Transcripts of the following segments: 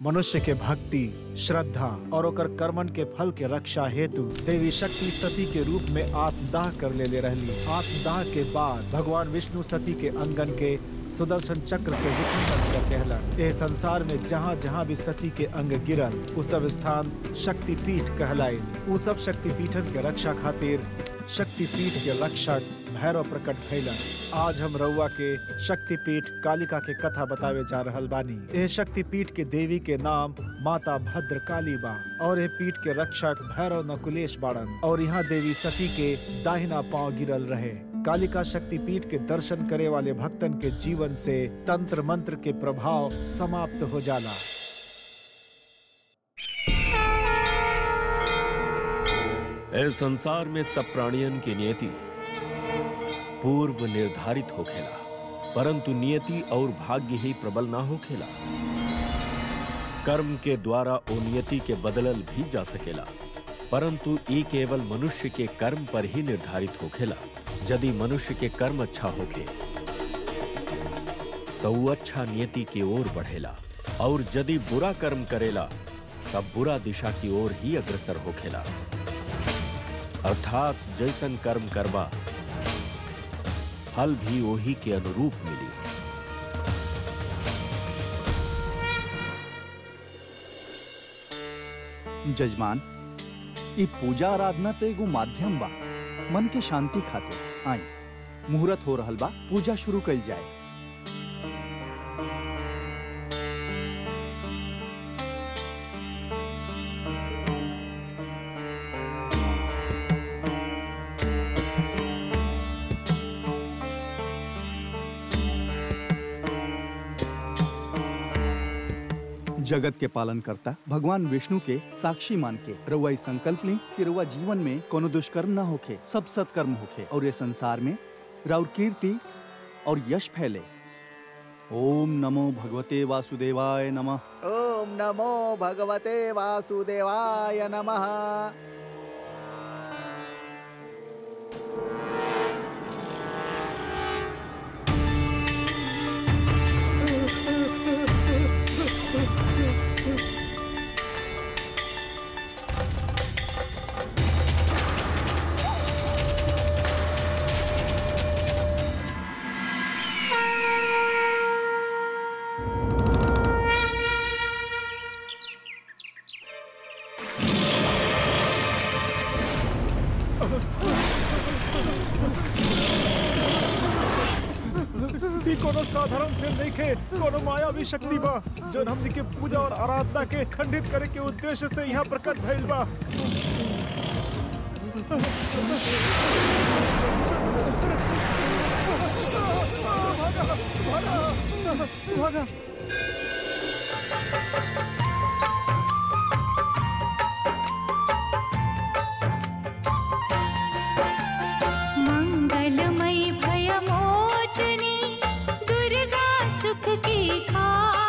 मनुष्य के भक्ति श्रद्धा और ओकर कर्मन के फल के रक्षा हेतु देवी शक्ति सती के रूप में आत्मदाह कर ले ले रहली आत्मदाह के बाद भगवान विष्णु सती के अंगन के सुदर्शन चक्र से विखंडन कर कहलन एह संसार में जहाँ जहाँ भी सती के अंग गिरल उ सब स्थान शक्तिपीठ कहलाए उ सब शक्तिपीठन के रक्षा खातिर शक्तिपीठ के रक्षक भैरव प्रकट भैलन आज हम रउआ के शक्तिपीठ कालिका के कथा बतावे जा रहल बानी एह शक्तिपीठ के देवी के नाम माता भद्र काली बा और एह पीठ के रक्षक भैरव नकुलेश बाड़न और यहाँ देवी सती के दाहिना पांव गिरल रहे कालिका शक्तिपीठ के दर्शन करे वाले भक्तन के जीवन से तंत्र मंत्र के प्रभाव समाप्त हो जाला ए संसार में सब प्राणियन की नियति पूर्व निर्धारित होखेला परंतु नियति और भाग्य ही प्रबल ना होखेला कर्म के द्वारा ओ नियति के बदलल भी जा सकेला परंतु ई केवल मनुष्य के कर्म पर ही निर्धारित होखेला यदि मनुष्य के कर्म अच्छा होखे तो वो अच्छा नियति की ओर बढ़ेला और यदि बुरा कर्म करेला तब बुरा दिशा की ओर ही अग्रसर होखेला अर्थात जैसन कर्म करबा फल भी वही के अनुरूप मिली जजमान ई पूजा आराधना तो एगो माध्यम बा मन के शांति खातिर आई मुहूर्त हो रहल बा पूजा शुरू कइल जाए जगत के पालन करता भगवान विष्णु के साक्षी मान के रउआ ई संकल्प ली कि रउआ जीवन में कोनो दुष्कर्म ना होखे सब सत्कर्म होखे और ये संसार में राउर कीर्ति और यश फैले ओम नमो भगवते वासुदेवाय नमः ओम नमो भगवते वासुदेवाय नमः ई कोनो साधारण से नइखे कोनो मायावी शक्ति बा जौन हमनी के पूजा और आराधना के खंडित करे के उद्देश्य से यहाँ प्रकट भइल बा भागा मङ्गलमयि भयमोचनी दुर्गा सुख की खा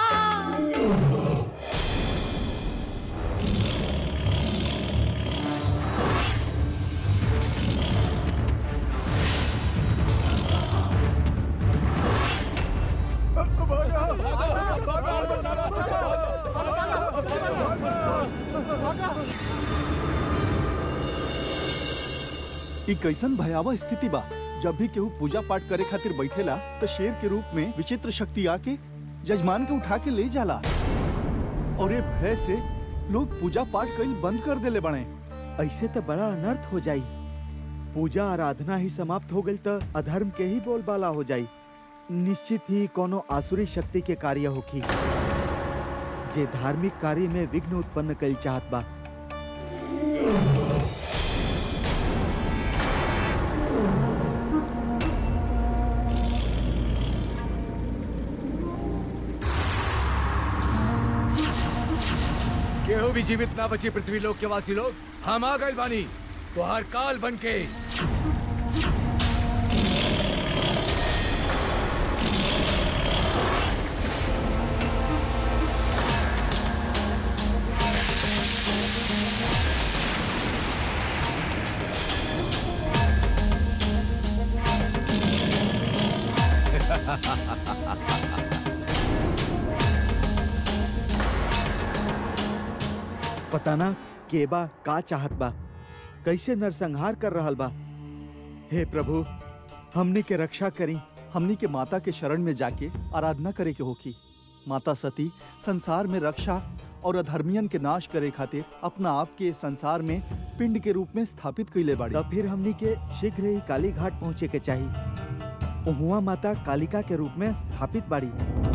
ई कैसन भयावह स्थिति बा जब भी केहू पूजा पाठ करे खातिर बैठेला तो शेर के रूप में विचित्र शक्ति आके जजमान के उठा के ले जाला और ये भय से लोग पूजा पाठ कईल बंद कर देले बने ऐसे तो बड़ा अनर्थ हो जाई पूजा आराधना ही समाप्त हो गई तो अधर्म के ही बोलबाला हो जाई निश्चित ही कोनो आसुरी शक्ति के कार्य होखी जे धार्मिक कार्य में विघ्न उत्पन्न कईल चाहत बा केहू भी जीवित ना बची पृथ्वी लोक के वासी लोग हम आ गए बानी तो हर काल बन के पता ना के बा का चाहत बा कैसे नरसंहार कर रहल बा हे प्रभु हमने के रक्षा करी हमनी के माता के शरण में जाके आराधना करे के होकी माता सती संसार में रक्षा और अधर्मियन के नाश करे खातिर अपना आप के इस संसार में पिंड के रूप में स्थापित कैले बाड़ी तब फिर हमनी के शीघ्र ही काली घाट पहुँचे के चाहिए उहुआ माता कालिका के रूप में स्थापित बाड़ी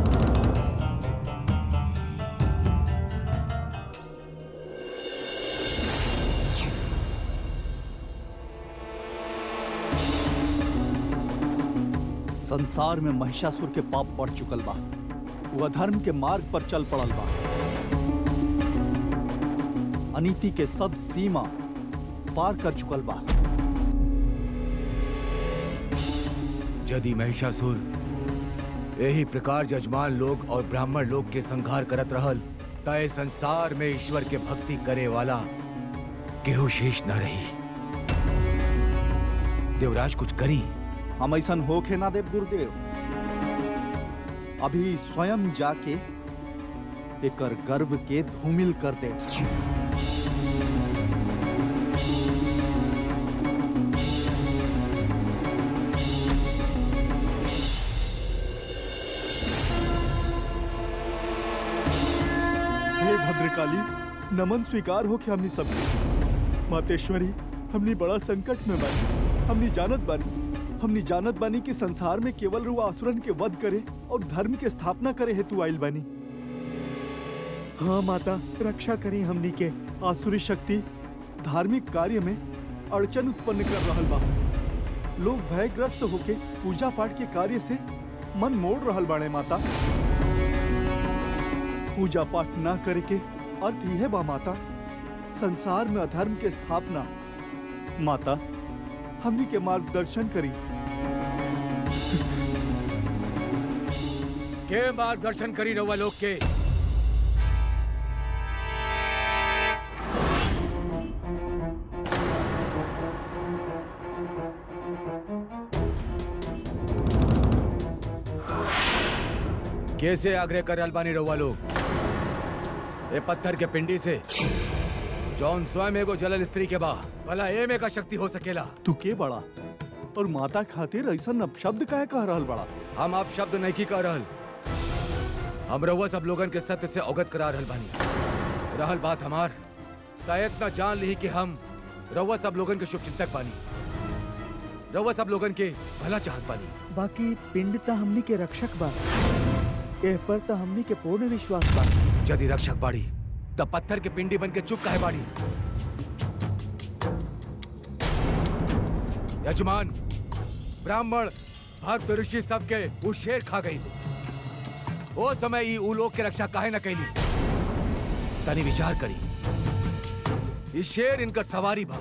संसार में महिषासुर के पाप बढ़ चुकल बा वो अधर्म के मार्ग पर चल पड़ल बा अनीति के सब सीमा पार कर चुकल बा यदि महिषासुर यही प्रकार जजमान लोग और ब्राह्मण लोग के संहार करत रहल तय संसार में ईश्वर के भक्ति करे वाला केहू शेष न रही देवराज कुछ करी हम ऐसा होखे ना देव गुरुदेव अभी स्वयं जाके एकर गर्व के धूमिल कर दे हे भद्रकाली नमन स्वीकार हो के हमनी सब मातेश्वरी हमनी बड़ा संकट में बानी हमनी जानत बानी हमनी जानत बानी कि संसार में केवल रुआ असुरन के वध करे और धर्म के स्थापना करे हेतु आइल बानी हाँ माता रक्षा करी हमनी के आसुरी शक्ति धार्मिक कार्य में अड़चन उत्पन्न कर रहल बा लोग भयग्रस्त होके पूजा पाठ के कार्य से मन मोड़ रहल बाड़े माता पूजा पाठ ना करे के अर्थ यह बा माता संसार में अधर्म के स्थापना माता हमनी के मार्गदर्शन करी के मार्गदर्शन करी रहुआ लोग के कैसे आग्रह कर अलबानी रहुआ लोग ये पत्थर के पिंडी से जौन स्वयं एगो जलल स्त्री के बा भला एमे का शक्ति हो सकेला तू के बड़ा और माता खातिर ऐसा शब्द काहे कह रहल बड़ा हम आप शब्द नहीं की कह रहल हम रहुआ सब लोगन के सत्य से अवगत करा रहल बानी रहल बात हमार त इतना जान ली कि हम रहुआ सब लोगन के शुभ चिंतक बानी रहुआ सब लोगन के भला चाहत बानी बाकी पिंड त हमनी के रक्षक बा एह पर त हमनी के पूर्ण विश्वास बा यदि रक्षक बाड़ी तब पत्थर के पिंडी बन के चुप काहे बाड़ी यजमान ब्राह्मण भक्त ऋषि सबके वो शेर खा गई ओ समय ई ऊ लोग के रक्षा काहे न कैली तनी विचार करी ई शेर इनकर सवारी बा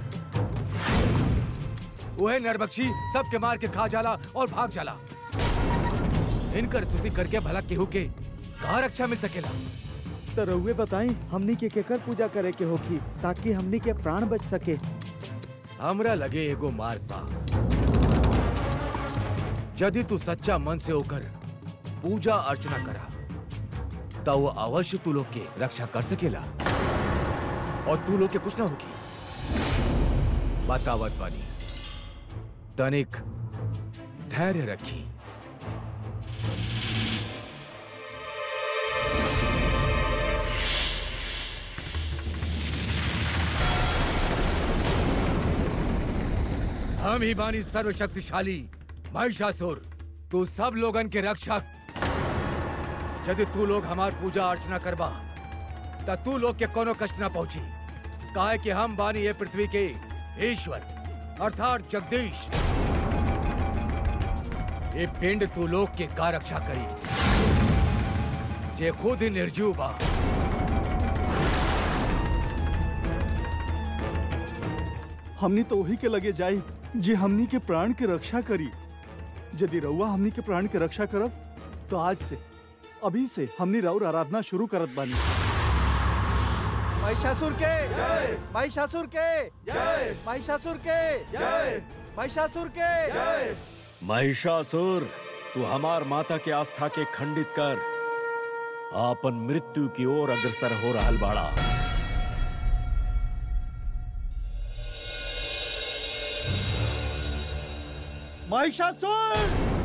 वह नरबक्षी सबके मार के खा जाला और भाग जाला इनकर स्तुति करके भला केहू के कहा रक्षा मिल सकेला त रउए बताई हमनी के केकर पूजा करे के होखी ताकि हमनी के प्राण बच सके हमरा लगे एगो मार्ग बा यदि तू सच्चा मन से होकर पूजा अर्चना करा तो वो अवश्य तू लोग के रक्षा कर सकेला और तू लोग के कुछ ना होगी बतावत बानी तनिक धैर्य रखी हम ही बानी सर्वशक्तिशाली महिषासुर तू सब लोगन के रक्षक यदि तू लोग हमार पूजा अर्चना करबा त तू लोग के कोनो कष्ट ना पहुंची काहे कि हम बानी ये पृथ्वी के ईश्वर अर्थात जगदीश ये पिंड तू लोग के का रक्षा करी जे खुद ही निर्जीव बा हमनी तो वही के लगे जाई जे हमनी के प्राण के रक्षा करी यदि रउआ हमनी के प्राण के रक्षा करब तो आज से अभी से हमनी राउर आराधना शुरू करत बानी महिषासुर के जय महिषासुर के जय महिषासुर के जय महिषासुर के जय महिषासुर तू हमार माता के आस्था के खंडित कर आपन मृत्यु की ओर अग्रसर हो रहल बाड़ा महिषासुर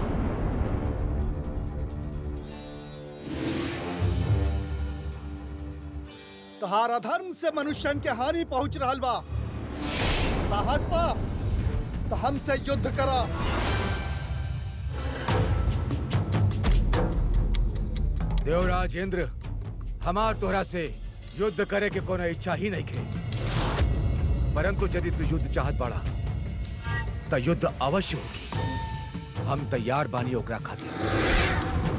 तहार अधर्म से मनुष्यन के हानि पहुंच रहल बा साहस बा तो हमसे युद्ध करा देवराज इंद्र हमार तोहरा से युद्ध करे के कोनो इच्छा ही नहीं खे परंतु यदि तू युद्ध चाहत बाड़ा तो युद्ध अवश्य होगी हम तैयार बानी ओकरा खातिर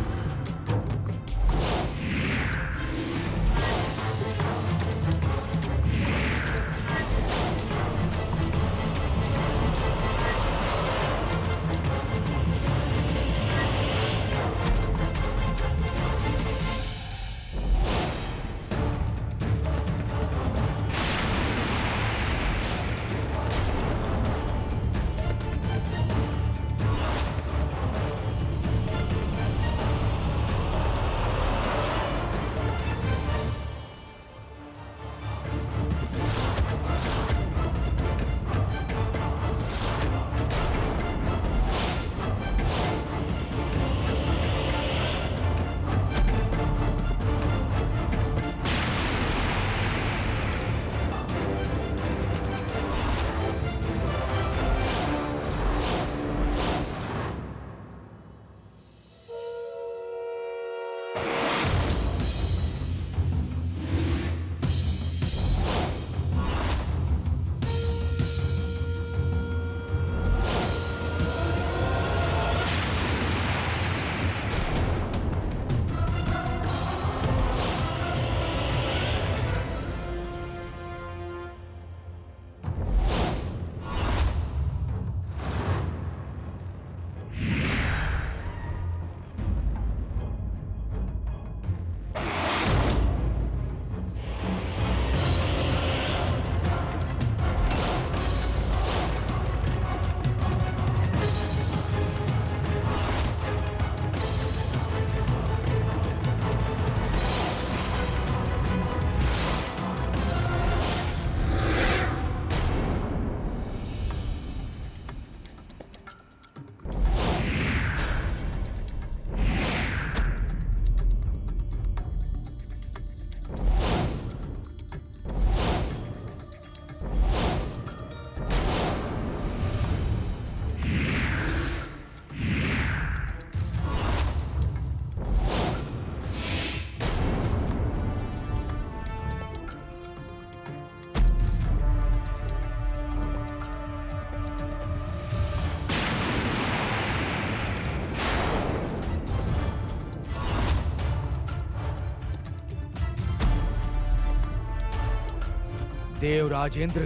देव राजेंद्र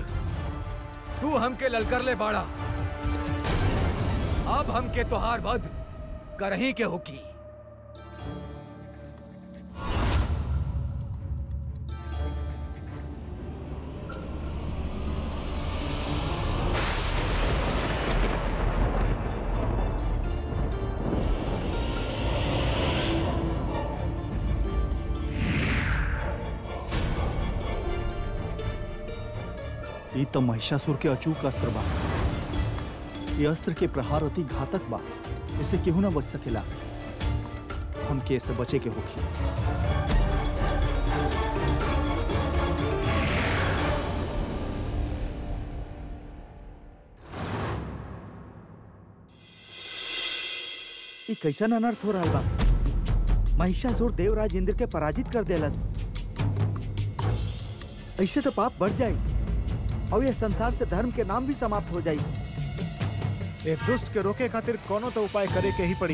तू हमके ललकर ले बाड़ा अब हमके तोहार वध करही के होकी ई तो महिषासुर के अचूक अस्त्र बा ये अस्त्र के प्रहार अति घातक बा इसे केहू ना बच सकेला हमके इसे बचे के होखी ई कैसन अनर्थ हो रहा बा महिषासुर देवराज इंद्र के पराजित कर देलस ऐसे तो पाप बढ़ जाई और यह संसार से धर्म के नाम भी समाप्त हो जाई एक दुष्ट के रोके खातिर कोनो तो उपाय करे के ही पड़ी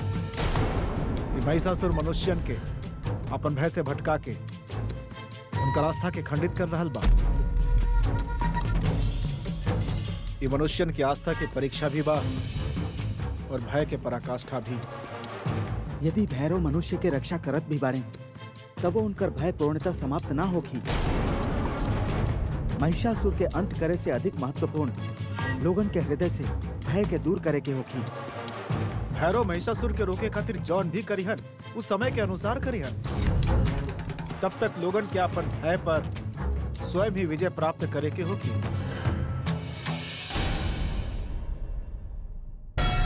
ई महिषासुर मनुष्यन के अपन भय से भटका के उनका आस्था के खंडित कर रहल बा ई मनुष्यन की आस्था की परीक्षा भी बा और भय के पराकाष्ठा भी यदि भैरव मनुष्य के रक्षा करत भी बाड़े तब वो उनकर भय पूर्णता समाप्त ना होगी महिषासुर के अंत करे से अधिक महत्वपूर्ण लोगन के हृदय से भय के दूर करे के होगी भैरव महिषासुर के रोके खातिर जौन भी करिहन उस समय के अनुसार करिहन तब तक लोगन के अपन भय पर स्वयं ही विजय प्राप्त करे के होगी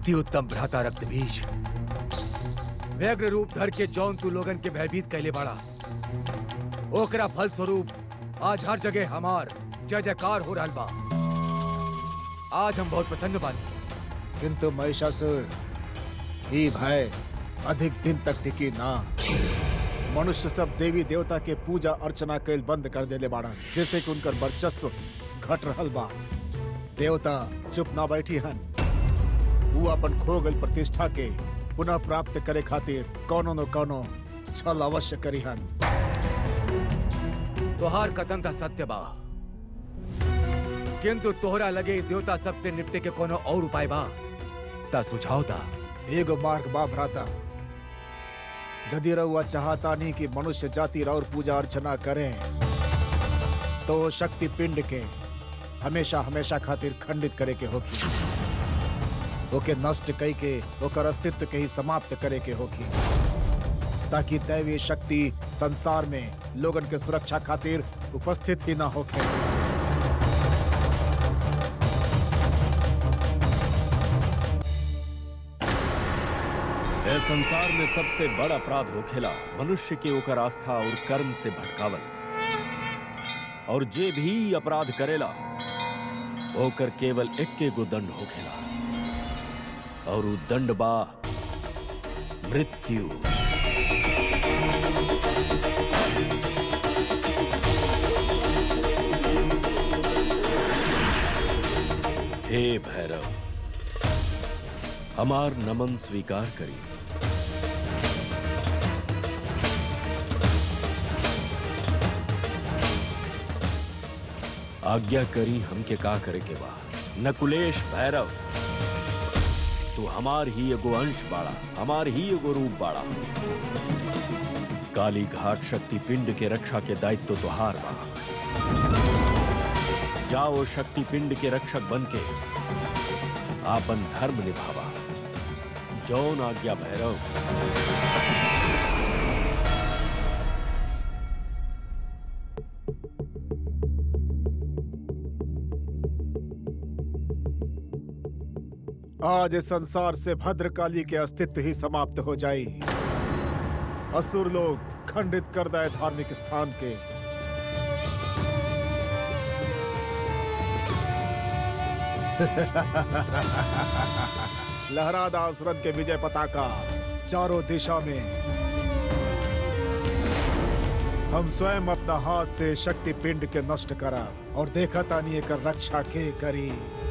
अति उत्तम भ्राता रक्त बीज व्यग्र रूप धर के जौन तू लोगन के भयभीत कैले बाड़ा ओकरा फल स्वरूप आज हर जगह हमार जय जयकार हो रहल बा आज हम बहुत प्रसन्न बानी किंतु महिषासुर ई भय अधिक दिन तक टिकी ना मनुष्य सब देवी देवता के पूजा अर्चना कैल बंद कर देले बाड़न जैसे कि उनकर वर्चस्व घट रहल बा देवता चुप ना बैठी हन वो अपन खो गल प्रतिष्ठा के पुनः प्राप्त करे खातिर कौनो न कौनो छल अवश्य करी हन तोहार कथन था सत्य बा किंतु तोहरा लगे देवता सबसे निपटे के कोनो और उपाय बा ता सुझाव ता एगो मार्ग बा भ्राता यदि रउआ चाहता नहीं कि मनुष्य जाति और पूजा अर्चना करें तो शक्ति पिंड के हमेशा हमेशा खातिर खंडित करे के होगी ओके नष्ट कई के ओकर अस्तित्व के ही समाप्त करे के होगी ताकि दैवीय शक्ति संसार में लोगन के सुरक्षा खातिर उपस्थित ही ना होके ए संसार में सबसे बड़ अपराध होखेला मनुष्य के ओकर आस्था और कर्म से भटकावल और जे भी अपराध करेला ओकर केवल एक्के गो दंड होखेला और उ दंड बा मृत्यु हे भैरव हमार नमन स्वीकार करी आज्ञा करी हमके का करे के बा नकुलेश भैरव तू हमार ही एगो अंश बाड़ा हमार ही एगो रूप बाड़ा काली घाट शक्ति पिंड के रक्षा के दायित्व तो तुहार बा जाओ शक्ति पिंड के रक्षक बन के आपन धर्म निभावा जौन आज्ञा भैरव आज इस संसार से भद्रकाली के अस्तित्व ही समाप्त हो जाई असुर लोग खंडित कर दे धार्मिक स्थान के लहरादा असुरन के विजय पताका चारों दिशा में हम स्वयं अपना हाथ से शक्ति पिंड के नष्ट करा और देखा तानी एकर रक्षा के करी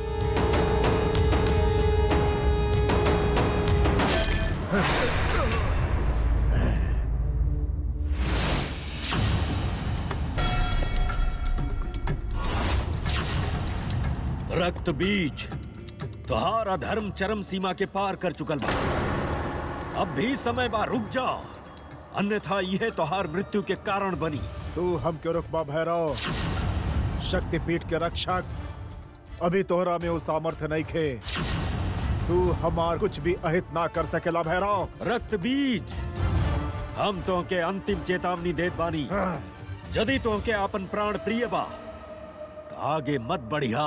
रक्त बीज तुहार अधर्म चरम सीमा के पार कर चुकल बा अब भी समय बा रुक जा अन्यथा यह तुहार मृत्यु के कारण बनी तू हम क्यों रुकबा भैरव शक्तिपीठ के रक्षक अभी तोहरा में वो सामर्थ्य नहीं खे तू हमार कुछ भी अहित ना कर सकेला भैरव रक्त बीज हम तो के अंतिम चेतावनी देत बानी यदि तो के आपन प्राण प्रिय बा तो आगे मत बढ़िया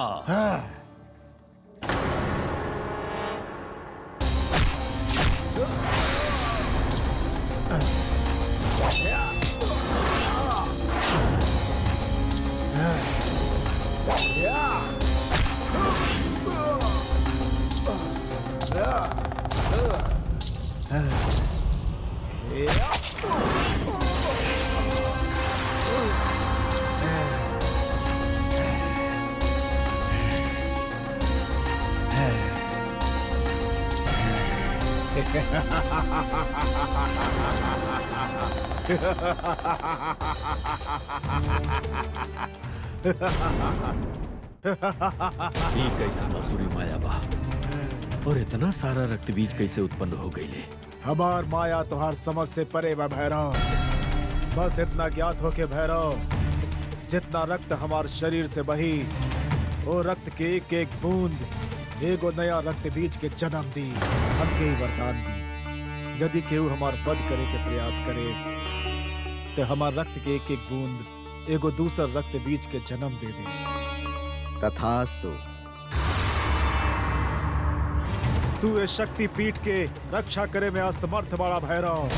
ये कैसा मसूरी माया बा और इतना सारा रक्त बीज कैसे उत्पन्न हो गई ले हमार माया तुहार समझ से परे बा भैरव बस इतना ज्ञात हो के भैरव जितना रक्त हमार शरीर से बही वो रक्त के एक एक बूंद एगो नया रक्त बीज के जन्म दी हमके ही वरदान दी यदि केहू हमार वध करे के प्रयास करे तो हमार रक्त के एक एक बूंद एगो दूसर रक्त बीज के जन्म दे दे तथास्तु तू इस शक्ति पीठ के रक्षा करे में असमर्थ बड़ा भैरव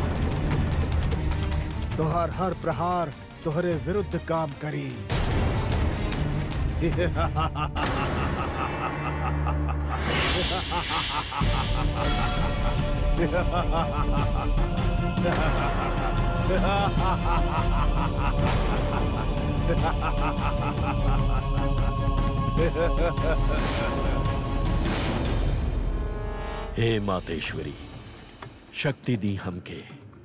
तोहर हर प्रहार तोहरे विरुद्ध काम करी हे मातेश्वरी शक्ति दी हमके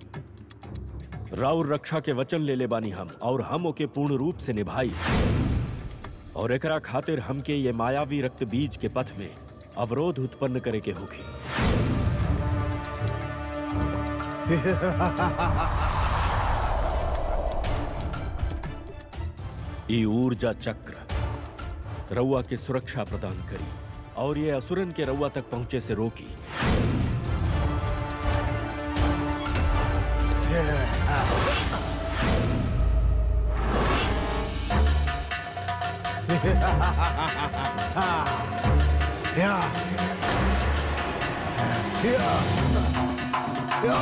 राउर रक्षा के वचन ले ले बानी हम और हम ओके पूर्ण रूप से निभाई और एकरा खातिर हमके ये मायावी रक्त बीज के पथ में अवरोध उत्पन्न करे के होगी ई ऊर्जा चक्र रउआ के सुरक्षा प्रदान करी और ये असुरन के रउआ तक पहुंचे से रोकी या या या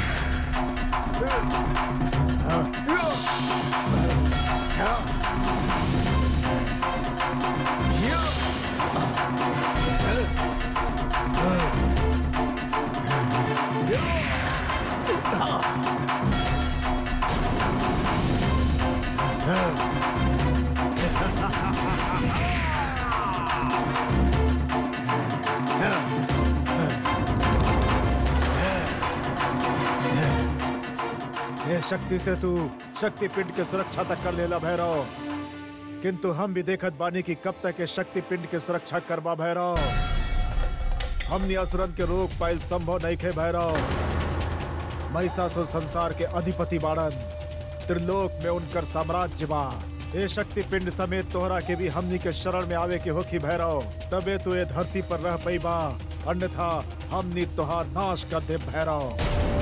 ये शक्ति से तू शक्ति पिंड के सुरक्षा तक कर लेला भैरव किंतु हम भी देखत बानी कि कब तक ये शक्ति पिंड के सुरक्षा करवा भैरव हमनी असुरन के रोक पाइल संभव नहीं खे भैरव महिषासुर संसार के अधिपति बाड़न त्रिलोक में उनकर साम्राज्य बा ये शक्ति पिंड समेत तोहरा के भी हमनी के शरण में आवे के होखी भैरव तबे तू ये धरती पर रह पैबा अन्यथा हमनी तोहार नाश कर दे भैरव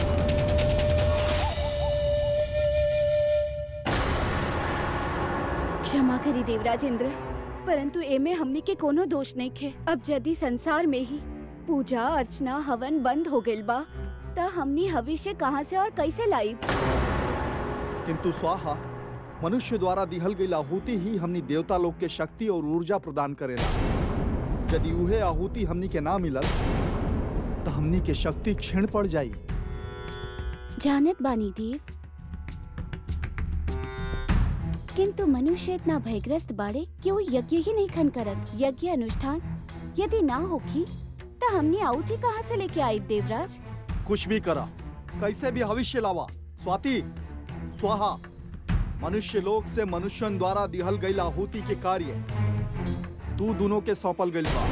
क्षमा करी देवराज इंद्र परंतु एमे हमनी के कोनो दोष नहीं खे अब यदि संसार में ही पूजा अर्चना हवन बंद हो गइल बा त हमनी भविष्य कहाँ से और कैसे लाई किंतु स्वाहा मनुष्य द्वारा दिहल गई आहुति ही हमनी देवता लोग के शक्ति और ऊर्जा प्रदान करेला यदि उहे आहुति हमनी के ना मिलल तो हमनी के शक्ति क्षीण पड़ जाई जानत बानी देव किंतु मनुष्य इतना भयग्रस्त बाड़े कि वो यज्ञ ही नहीं खन करत यज्ञ अनुष्ठान यदि ना होखी तो हमने आउती कहाँ से लेके आई देवराज कुछ भी करा कैसे भी भविष्य लावा स्वाति स्वाहा मनुष्य लोक से मनुष्यन द्वारा दिहल गई आहुति के कार्य तू दोनों के सौंपल गइल बा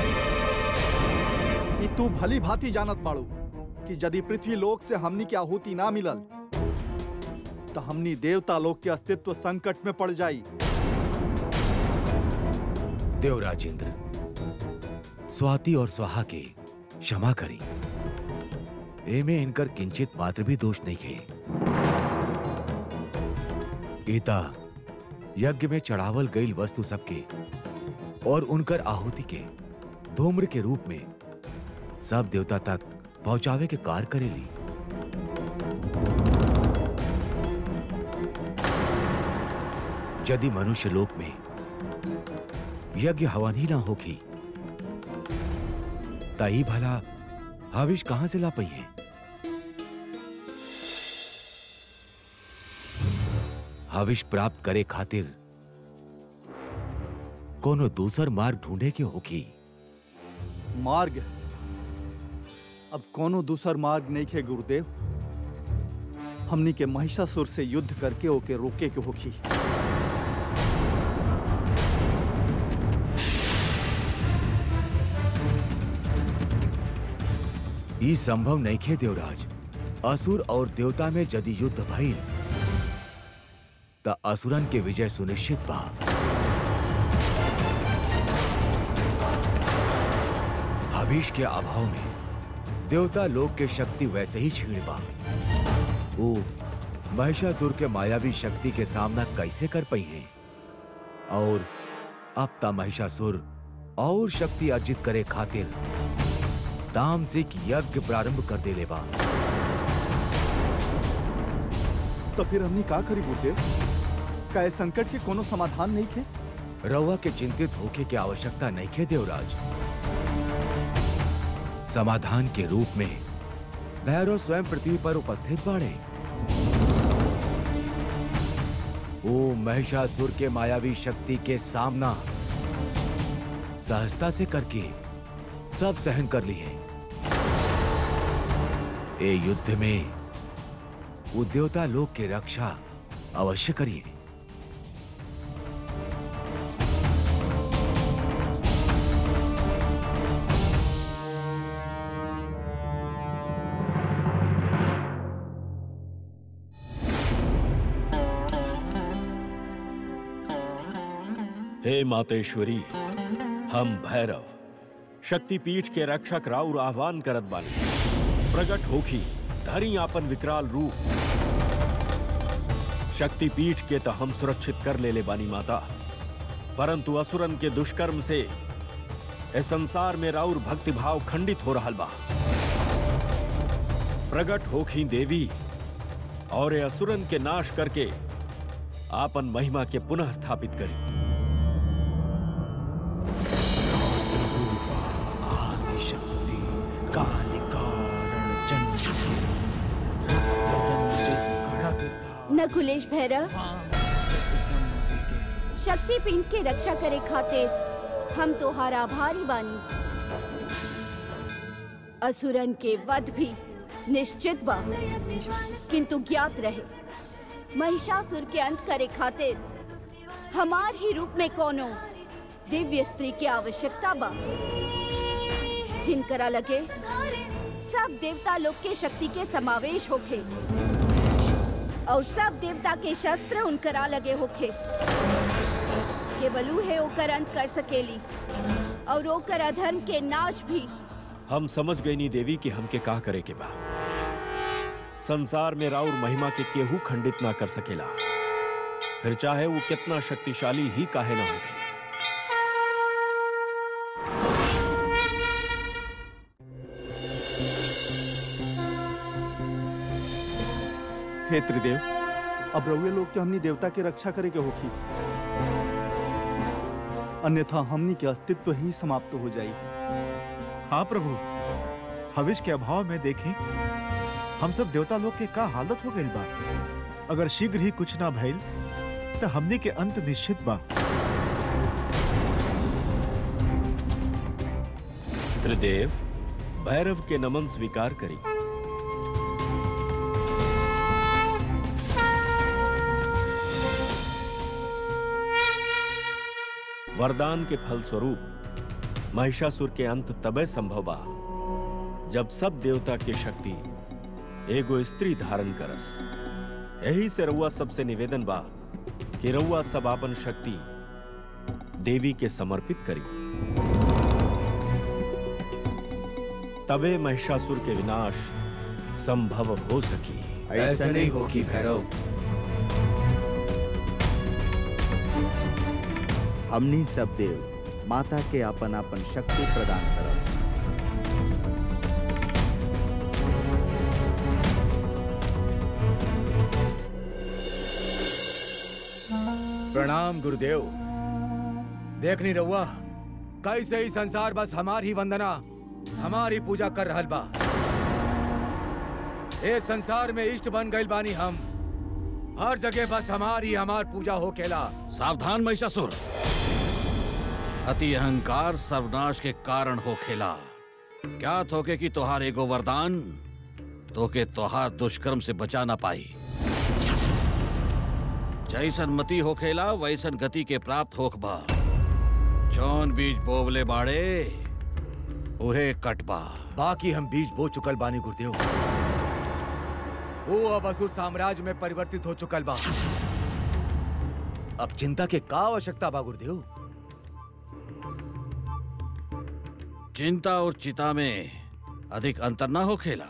ई तू भली भांति जानत बाड़ू कि यदि पृथ्वी लोक से हमनी के आहुति ना मिलल तो हमनी देवता लोक के अस्तित्व संकट में पड़ जाई देवराजेंद्र स्वाति और स्वाहा के क्षमा करी एमे इनकर किंचित मात्र भी दोष नहीं खे गीता यज्ञ में चढ़ावल गई वस्तु सबके और उनकर आहुति के धूम्र के रूप में सब देवता तक पहुंचावे के कार्य करेली यदि मनुष्य लोक में यज्ञ हवन ही ना होगी तही भला हविष कहां से ला पाई है हविष प्राप्त करे खातिर कोनो दूसर मार्ग ढूंढे के होगी मार्ग अब कोनो दूसर मार्ग नहीं खे गुरुदेव हमनी के महिषासुर से युद्ध करके ओके रोके के होखी ई संभव नहीं खे देवराज असुर और देवता में यदि युद्ध भइल त असुरन के विजय सुनिश्चित बा हविष के अभाव में देवता लोक के शक्ति वैसे ही छीण बा वो महिषासुर के मायावी शक्ति के सामना कैसे कर पाई है और अब ता महिषासुर और शक्ति अर्जित करे खातिर तामसिक यज्ञ प्रारंभ कर देले बा तो फिर हमनी का करी गुरुदेव का ए संकट के कोनो समाधान नहीं खे रउआ के चिंतित होके के आवश्यकता नहीं खे देवराज समाधान के रूप में भैरव स्वयं पृथ्वी पर उपस्थित बाड़े वो महिषासुर के मायावी शक्ति के सामना सहजता से करके सब सहन कर लिए ए युद्ध में वो देवता लोक की रक्षा अवश्य करिए हे मातेश्वरी हम भैरव शक्तिपीठ के रक्षक राउर आह्वान करत बानी प्रगट होखी धरी आपन विकराल रूप शक्तिपीठ के तो हम सुरक्षित कर ले ले बानी माता परंतु असुरन के दुष्कर्म से ए संसार में राउर भक्ति भाव खंडित हो रहल बा प्रगट होखी देवी और ए असुरन के नाश करके आपन महिमा के पुनः स्थापित करी आदिशक्ति कालिकारण नकुलेश भैरव शक्ति पिंड के रक्षा करे खातिर हम तोहार आभारी बानी असुरन के वध भी निश्चित बा किंतु ज्ञात रहे महिषासुर के अंत करे खातिर हमार ही रूप में कोनो दिव्य स्त्री की आवश्यकता बा जिनकरा लगे सब देवता लोग के शक्ति के समावेश होखे और सब देवता के शस्त्र उनकरा लगे होखे केवल है ओकर अंत कर सकेली और ओकर अधर्म के नाश भी हम समझ गई नी देवी कि हमके का करे के बा संसार में राउर महिमा के केहू खंडित ना कर सकेला फिर चाहे वो कितना शक्तिशाली ही काहे ना होखे हे त्रिदेव अब रउए लोग के हमनी देवता के रक्षा करे के होखी अन्यथा हमनी के अस्तित्व ही समाप्त हो जाई हाँ प्रभु हविष के अभाव में देखें हम सब देवता लोग के का हालत हो गई बा अगर शीघ्र ही कुछ ना भइल तो हमने के अंत निश्चित बा त्रिदेव भैरव के नमन स्वीकार करी वरदान के फल स्वरूप महिषासुर के अंत तबे संभव बा जब सब देवता के शक्ति एगो स्त्री धारण करस यही से रउआ सबसे निवेदन बा कि रउआ सब आपन शक्ति देवी के समर्पित करी तबे महिषासुर के विनाश संभव हो सकी ऐसे नहीं होगी भैरव हमनी सब देव माता के अपन अपन शक्ति प्रदान करब प्रणाम गुरुदेव देख नहीं रहुआ कैसे ही संसार बस हमारी वंदना हमारी पूजा कर रहल बा ए संसार में इष्ट बन गइल बानी हम हर जगह बस हमारी हमार पूजा हो केला सावधान महिषासुर अति अहंकार सर्वनाश के कारण हो खेला क्या थोके कि तोहार एगो वरदान तोके तोहार दुष्कर्म से बचा ना पाई जैसन मति हो खेला वैसन गति के प्राप्त होख बा जौन बीज बोवले बाड़े उहे कटबा बाकी हम बीज बो चुकल बानी गुरुदेव वो अब असुर साम्राज्य में परिवर्तित हो चुकल बा अब चिंता के का आवश्यकता बा गुरुदेव चिंता और चिता में अधिक अंतर ना हो खेला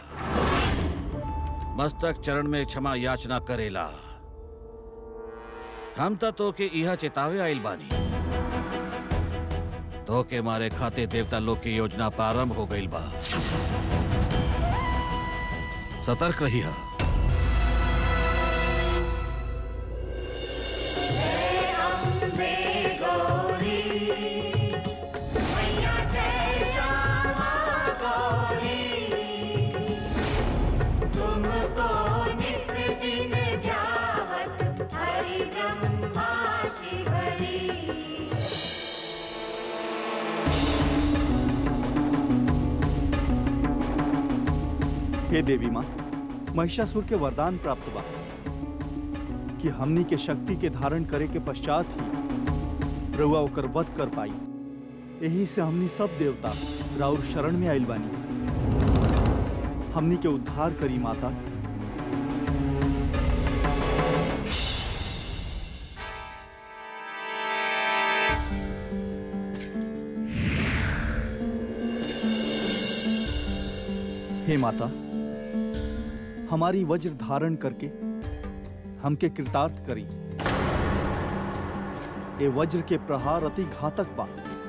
मस्तक चरण में क्षमा याचना करेला हम त तो के इहा चेतावे आइल बानी तो के मारे खाते देवता लोग की योजना प्रारंभ हो गई बा सतर्क रहिया तुमको निस दिन ध्यावत हरि ब्रह्मा शिवरी हे देवी माँ महिषासुर के वरदान प्राप्त बा कि हमनी के शक्ति के धारण करे के पश्चात ही रउआ ओकर वध कर पाई यही से हमनी सब देवता राउर शरण में आइल बानी हमनी के उद्धार करी माता हे माता हमारी वज्र धारण करके हमके कृतार्थ करी ए वज्र के प्रहार अति घातक बा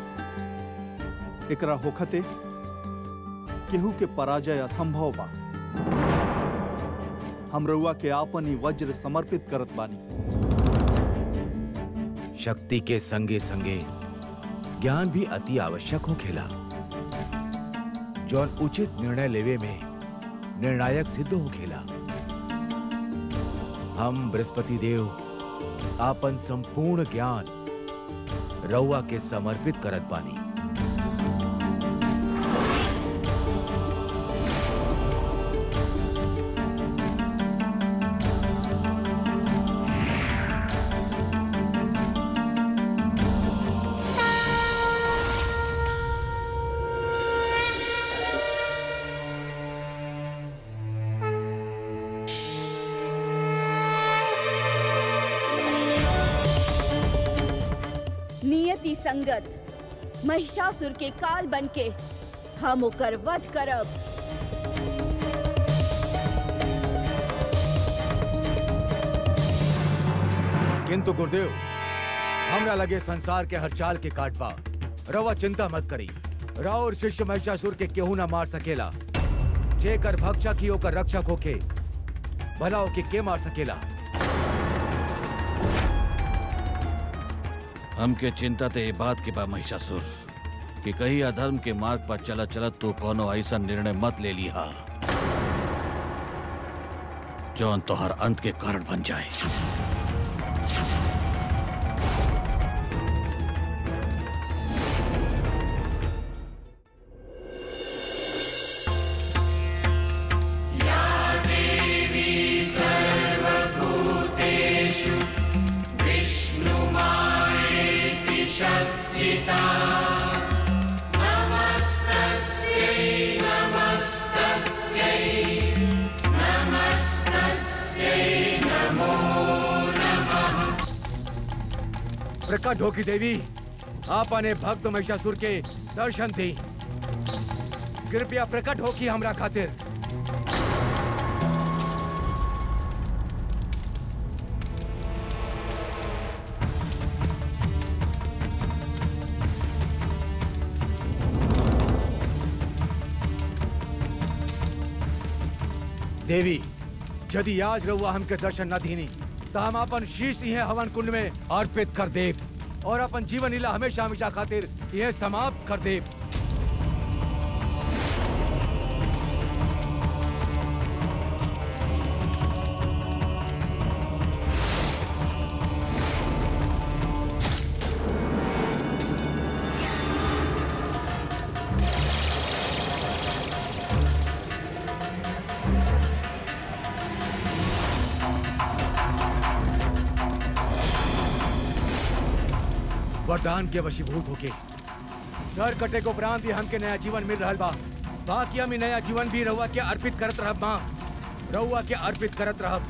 एकरा होखते केहू के पराजय असंभव बा हम रउआ के आपन ही वज्र समर्पित करत बानी शक्ति के संगे संगे ज्ञान भी अति आवश्यक हो खेला जौन उचित निर्णय लेवे में निर्णायक सिद्ध हो खेला हम बृहस्पति देव आपन संपूर्ण ज्ञान रउआ के समर्पित करत बानी नियति संगत महिषासुर के काल बनके हम ओकर वध करब किंतु गुरुदेव हमरा लगे संसार के हर चाल के काटबा रवा चिंता मत करी राव और शिष्य महिषासुर के केहू ना मार सकेला जेकर भक्षक ही ओकर रक्षक होके भला ओके के मार सकेला हमके चिंता ते ये बात के बा महिषासुर कि कहीं अधर्म के मार्ग पर चलत चलत तू कोनो ऐसा निर्णय मत ले लिहा जौन तोहर अंत के कारण बन जाए प्रकट होगी देवी आपने भक्त महिषासुर के दर्शन दी कृपया प्रकट हो की हमरा खातिर देवी यदि आज रउआ हमके दर्शन न दीनी तो हम अपन शीश इहे हवन कुंड में अर्पित कर देब और अपन जीवन लीला हमेशा हमेशा खातिर यह समाप्त कर देब वरदान के वशीभूत होके सर कटे को उपरांत भी हमके नया जीवन मिल रहा बा बाकी हम इ नया जीवन भी रहुआ के अर्पित करत रहब माँ रहुआ के अर्पित करत रहब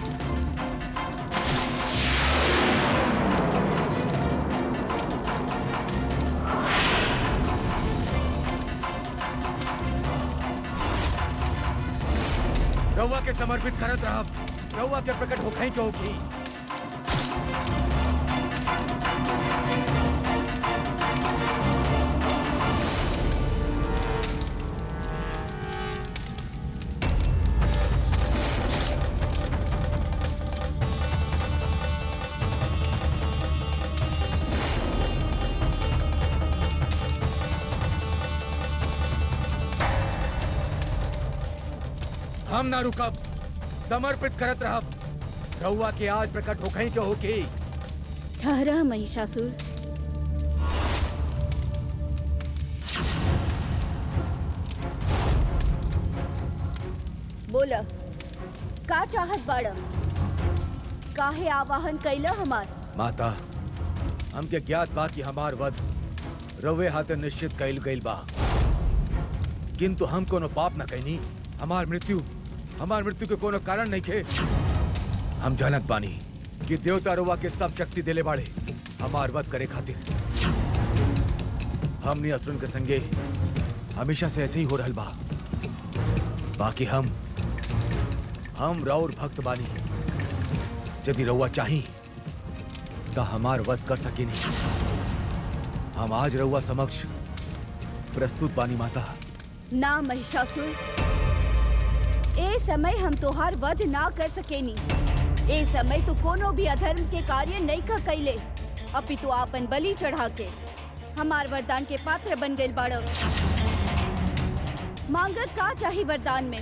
रहुआ के समर्पित करत रहब रहुआ के प्रकट होखई के होखी हम ना रुकब समर्पित करत रहब रउआ के आज प्रकट होखई के होके ठहरा महिषासुर बोल का चाहत बाड़ काहे आवाहन कैला हमार माता हमके ज्ञात बा कि हमार वध रवे हाथे निश्चित कैल गईल बा किंतु हम कोनो पाप न कैनी हमार मृत्यु हमार मृत्यु के कोनो कारण नहीं खे हम जानत बानी कि देवता रुआ के सब शक्ति देले बाड़े हमार वध करे खातिर हमने असुरन के संगे हमेशा से ऐसे ही हो रहल बा बाकी हम हम राउर भक्त बानी यदि रउआ चाही तो हमार वध कर सकेनी हम आज रउआ समक्ष प्रस्तुत बानी माता ना महिषासुर ए समय हम तोहार वध ना कर सकेनी ए समय तू कोनो भी अधर्म के कार्य नहीं का कैले अपितु आपन बलि चढ़ा के हमार वरदान के पात्र बन गइल बाड़ मांगत का चाही वरदान में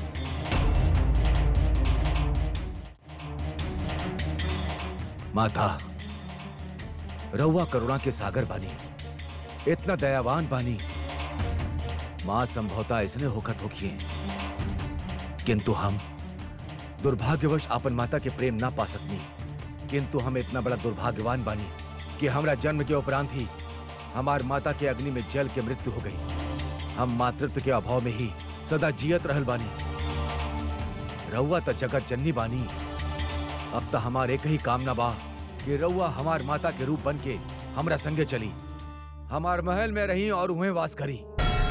माता रउआ करुणा के सागर बानी इतना दयावान बानी माँ संभवता इसने होकर होखिए किंतु हम दुर्भाग्यवश आपन माता के प्रेम ना पा सकनी किंतु हम इतना बड़ा दुर्भाग्यवान बानी कि हमरा जन्म के उपरांत ही हमार माता के अग्नि में जल के मृत्यु हो गई हम मातृत्व के अभाव में ही सदा जियत रहल बानी रउआ तो जगत जननी बानी अब तो हमार एक ही कामना बा कि रउआ हमार माता के रूप बन के हमरा संगे चली हमार महल में रही और उहें वास करी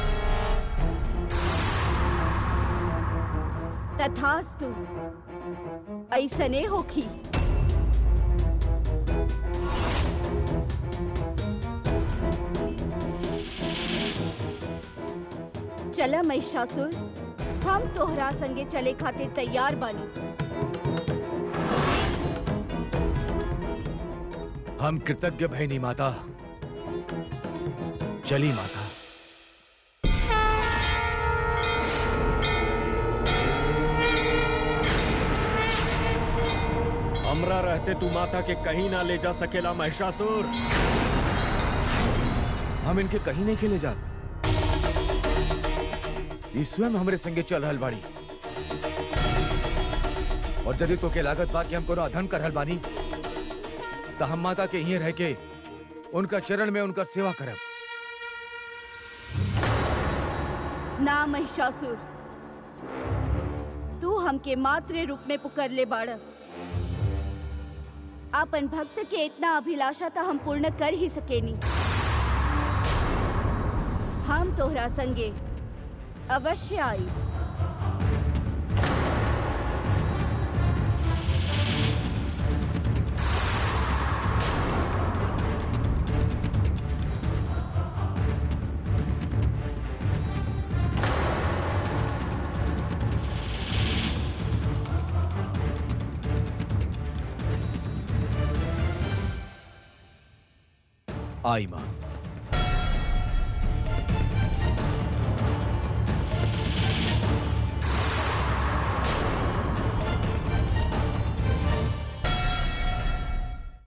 तथास्तु ऐसने होखी चला महिषासुर हम तोहरा संगे चले खातिर तैयार बानी हम कृतज्ञ भैनी माता चली माता हमरा रहते तू माता के कहीं ना ले जा सकेला महिषासुर हम इनके कहीं नहीं खेले जात ई स्वयं हमरे संगे चल रहल बाड़ी और यदि तो के लागत बा कि हम कोनो अधन कर रहल बानी तो हम माता के यहीं रह के उनका चरण में उनका सेवा करब ना महिषासुर तू हमके मात्र रूप में पुकर ले बाड़ आपन भक्त के इतना अभिलाषा तो हम पूर्ण कर ही सकेनी हम तोहरा संगे अवश्य आई आई मां